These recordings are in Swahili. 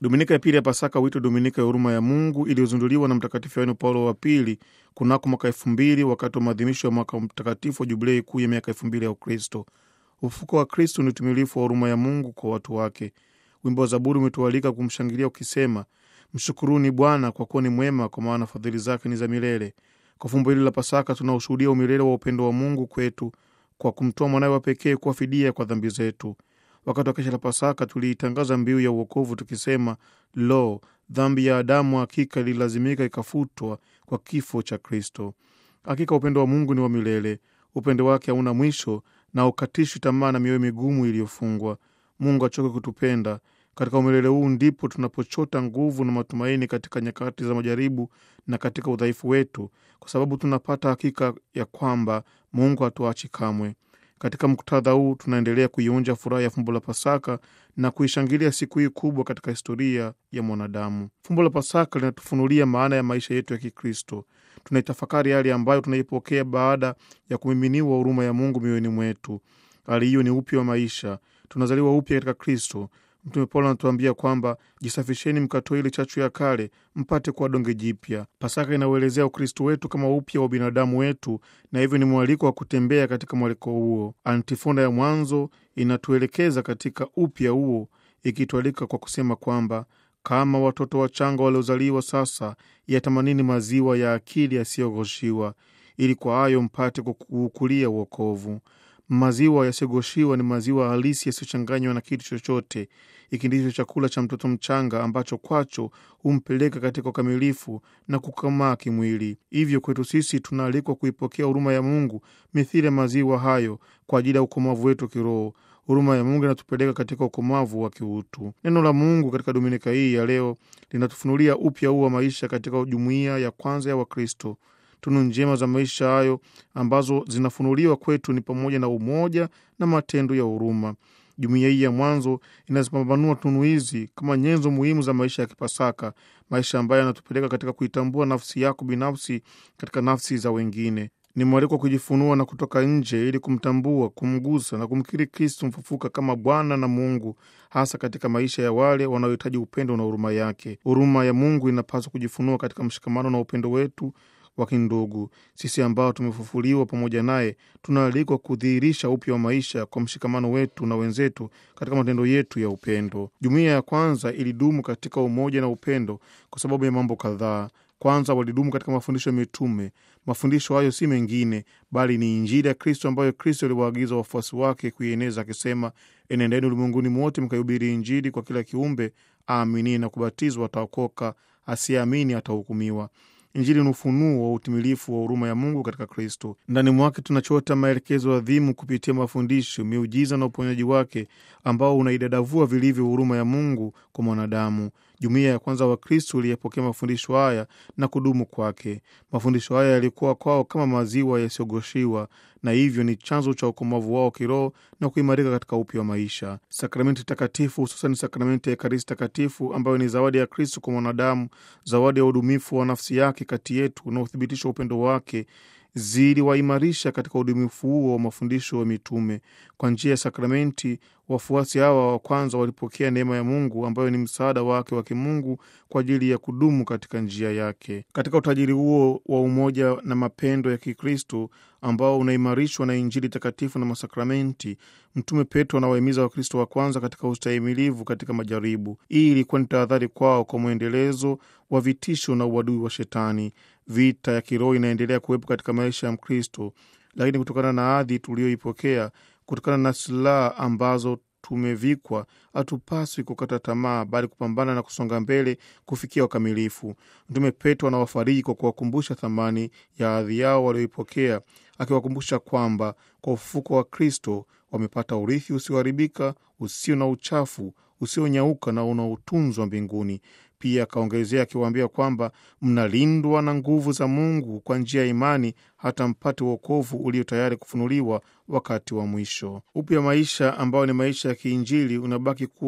Dominika ya pili ya Pasaka huitwa Dominika ya huruma ya Mungu, iliyozinduliwa na Mtakatifu Yohane Paulo wa Pili kunako mwaka elfu mbili wakati wa maadhimisho ya mwaka mtakatifu wa jubilei kuu ya miaka elfu mbili ya Ukristo. Ufufuko wa Kristo ni utimilifu wa huruma ya Mungu kwa watu wake. Wimbo wa Zaburi umetualika kumshangilia ukisema, mshukuruni Bwana kwa kuwa ni mwema, kwa maana fadhili zake ni za milele. Kwa fumbo hili la Pasaka tunaushuhudia umilele wa upendo wa Mungu kwetu kwa kumtoa mwanawe wa pekee kuwa fidia kwa dhambi zetu. Wakati wa kesha la Pasaka tuliitangaza mbiu ya uokovu tukisema, lo, dhambi ya Adamu hakika ililazimika ikafutwa kwa kifo cha Kristo. Hakika upendo wa Mungu ni wa milele, upendo wake hauna mwisho na ukatishwi tamaa na mioyo migumu iliyofungwa. Mungu achoke kutupenda. Katika umilele huu ndipo tunapochota nguvu na matumaini katika nyakati za majaribu na katika udhaifu wetu, kwa sababu tunapata hakika ya kwamba Mungu hatuachi kamwe. Katika muktadha huu tunaendelea kuionja furaha ya fumbo la Pasaka na kuishangilia siku hii kubwa katika historia ya mwanadamu. Fumbo la Pasaka linatufunulia maana ya maisha yetu ya Kikristo. Tunaitafakari hali ambayo tunaipokea baada ya kumiminiwa huruma ya Mungu mioyoni mwetu. Hali hiyo ni upya wa maisha, tunazaliwa upya katika Kristo. Mtume Paulo anatuambia kwamba jisafisheni, mkatoe ile chachu ya kale, mpate kuwa donge jipya. Pasaka inauelezea Ukristo wetu kama upya wa binadamu wetu, na hivyo ni mwaliko wa kutembea katika mwaliko huo. Antifona ya mwanzo inatuelekeza katika upya huo, ikitualika kwa kusema kwamba kama watoto wachanga waliozaliwa sasa, yatamanini maziwa ya akili yasiyoghoshiwa, ili kwa hayo mpate kuukulia uokovu. Maziwa yasiyogoshiwa ni maziwa halisi yasiyochanganywa na kitu chochote. Hiki ndicho chakula cha mtoto mchanga ambacho kwacho humpeleka katika ukamilifu na kukomaa kimwili. Hivyo kwetu sisi tunaalikwa kuipokea huruma ya Mungu mithili ya maziwa hayo kwa ajili ya ukomavu wetu kiroho. Huruma ya Mungu inatupeleka katika ukomavu wa kiutu. Neno la Mungu katika dominika hii ya leo linatufunulia upya huu wa maisha katika jumuiya ya kwanza ya Wakristo. Tunu njema za maisha hayo ambazo zinafunuliwa kwetu ni pamoja na umoja na matendo ya huruma. Jumuiya hii ya mwanzo inazipambanua tunu hizi kama nyenzo muhimu za maisha ya Kipasaka, maisha ambayo yanatupeleka katika kuitambua nafsi yako binafsi katika nafsi za wengine. Ni mwaliko wa kujifunua na kutoka nje ili kumtambua, kumgusa na kumkiri Kristu mfufuka kama Bwana na Mungu, hasa katika maisha ya wale wanaohitaji upendo na huruma yake. Huruma ya Mungu inapaswa kujifunua katika mshikamano na upendo wetu wa kindugu. Sisi ambao tumefufuliwa pamoja naye tunaalikwa kudhihirisha upya wa maisha kwa mshikamano wetu na wenzetu katika matendo yetu ya upendo. Jumuiya ya kwanza ilidumu katika umoja na upendo kwa sababu ya mambo kadhaa. Kwanza, walidumu katika mafundisho ya mitume. Mafundisho hayo si mengine bali ni Injili ya Kristo ambayo Kristo aliwaagiza wafuasi wake kuieneza akisema, enendeni ulimwenguni mwote mkaihubiri Injili kwa kila kiumbe, aaminie na kubatizwa ataokoka, asiyeamini atahukumiwa. Injili ni ufunuo wa utimilifu wa huruma ya Mungu katika Kristo. Ndani mwake tunachota maelekezo adhimu kupitia mafundisho, miujiza na uponyaji wake ambao unaidadavua vilivyo huruma ya Mungu kwa mwanadamu. Jumuiya ya kwanza wa Kristo iliyepokea mafundisho haya na kudumu kwake. Mafundisho haya yalikuwa kwao kama maziwa yasiyogoshiwa, na hivyo ni chanzo cha ukomavu wao kiroho na kuimarika katika upya wa maisha. Sakramenti takatifu, hususan sakramenti ya Ekaristi takatifu, ambayo ni zawadi ya Kristo kwa mwanadamu, zawadi ya udumifu wa nafsi yake kati yetu na uthibitisho wa upendo wake ziliwaimarisha katika udumifu huo wa mafundisho ya mitume. Kwa njia ya sakramenti, wafuasi hawa wa kwanza walipokea neema ya Mungu ambayo ni msaada wake wa kimungu kwa ajili ya kudumu katika njia yake. Katika utajiri huo wa umoja na mapendo ya Kikristo ambao unaimarishwa na Injili takatifu na masakramenti, Mtume Petro anawahimiza Wakristo wa kwanza katika ustahimilivu katika majaribu. Hii ilikuwa ni tahadhari kwao kwa mwendelezo wa vitisho na uadui wa Shetani. Vita ya kiroho inaendelea kuwepo katika maisha ya Mkristo, lakini kutokana na adhi tuliyoipokea, kutokana na silaha ambazo tumevikwa, hatupaswi kukata tamaa, bali kupambana na kusonga mbele kufikia ukamilifu. Mtume Petro anawafariji kwa kuwakumbusha thamani ya adhi yao walioipokea, akiwakumbusha kwamba kwa ufufuko wa Kristo wamepata urithi usioharibika, usio na uchafu, usionyauka na unaotunzwa mbinguni. Pia akaongezea akiwaambia kwamba mnalindwa na nguvu za Mungu kwa njia ya imani hata mpate uokovu ulio tayari kufunuliwa wakati wa mwisho. Upya maisha ambao ni maisha ya kiinjili unabaki kuwa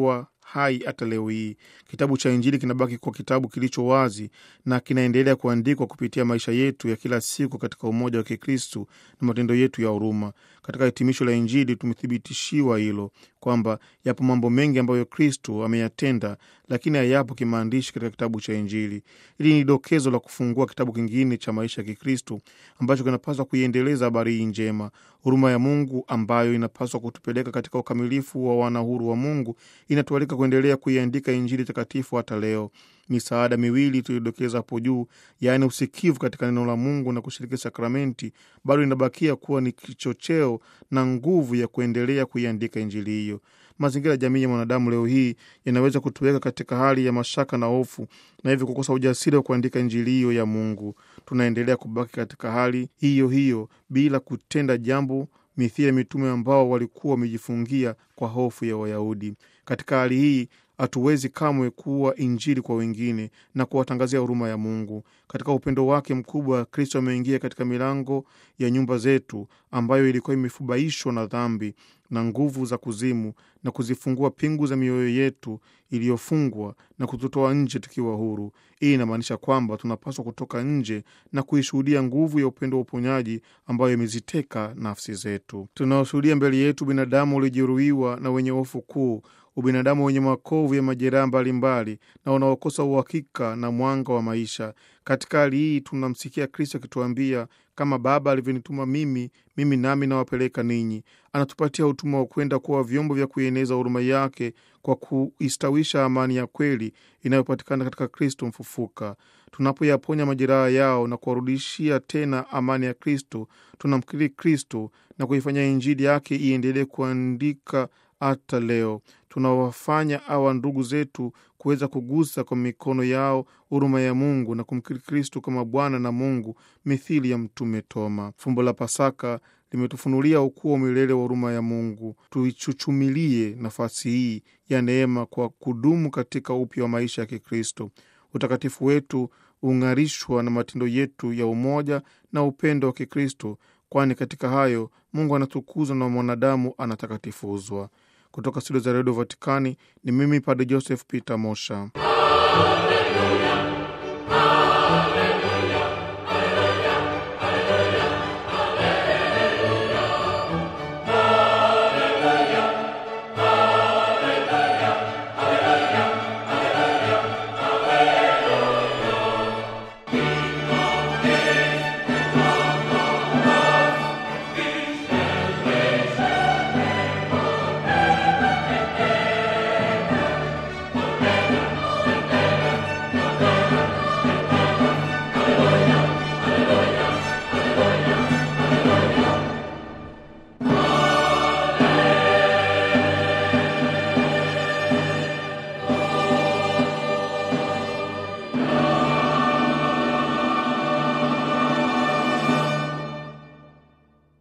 hai hata leo hii. Kitabu cha Injili kinabaki kwa kitabu kilicho wazi na kinaendelea kuandikwa kupitia maisha yetu ya kila siku katika umoja wa Kikristu na matendo yetu ya huruma. Katika hitimisho la Injili tumethibitishiwa hilo kwamba yapo mambo mengi ambayo Kristu ameyatenda, lakini hayapo kimaandishi katika kitabu cha Injili. Hili ni dokezo la kufungua kitabu kingine cha maisha ya Kikristu ambacho kinapaswa kuiendeleza habari hii njema. Huruma ya Mungu ambayo inapaswa kutupeleka katika ukamilifu wa wanahuru wa Mungu inatualika kuendelea kuiandika Injili takatifu hata leo. Misaada miwili tulidokeza hapo juu, yaani usikivu katika neno la Mungu na kushiriki sakramenti, bado inabakia kuwa ni kichocheo na nguvu ya kuendelea kuiandika Injili hiyo. Mazingira ya jamii ya mwanadamu leo hii yanaweza kutuweka katika hali ya mashaka na hofu, na hivyo kukosa ujasiri wa kuandika Injili hiyo ya Mungu. Tunaendelea kubaki katika hali hiyo hiyo bila kutenda jambo mithili ya mitume ambao walikuwa wamejifungia kwa hofu ya Wayahudi. Katika hali hii hatuwezi kamwe kuwa Injili kwa wengine na kuwatangazia huruma ya Mungu. Katika upendo wake mkubwa, Kristo ameingia katika milango ya nyumba zetu ambayo ilikuwa imefubaishwa na dhambi na nguvu za kuzimu na kuzifungua pingu za mioyo yetu iliyofungwa na kututoa nje tukiwa huru. Hii inamaanisha kwamba tunapaswa kutoka nje na kuishuhudia nguvu ya upendo wa uponyaji ambayo imeziteka nafsi zetu. Tunaoshuhudia mbele yetu binadamu uliojeruhiwa na wenye hofu kuu ubinadamu wenye makovu ya majeraha mbalimbali na unaokosa uhakika na mwanga wa maisha. Katika hali hii tunamsikia Kristo akituambia, kama Baba alivyonituma mimi, mimi nami nawapeleka ninyi. Anatupatia utumwa wa kwenda kuwa vyombo vya kuieneza huruma yake kwa kuistawisha amani ya kweli inayopatikana katika Kristo mfufuka. Tunapoyaponya majeraha yao na kuwarudishia tena amani ya Kristo, tunamkiri Kristo na kuifanya Injili yake iendelee kuandika hata leo. Tunawafanya awa ndugu zetu kuweza kugusa kwa mikono yao huruma ya Mungu na kumkiri Kristu kama Bwana na Mungu mithili ya Mtume Toma. Fumbo la Pasaka limetufunulia ukuu wa milele wa huruma ya Mungu. Tuichuchumilie nafasi hii ya neema kwa kudumu katika upya wa maisha ya Kikristo. Utakatifu wetu ung'arishwa na matendo yetu ya umoja na upendo wa Kikristo, kwani katika hayo Mungu anatukuzwa na mwanadamu anatakatifuzwa. Kutoka studio za redio Vatikani ni mimi Padre Joseph Peter Mosha. Hallelujah.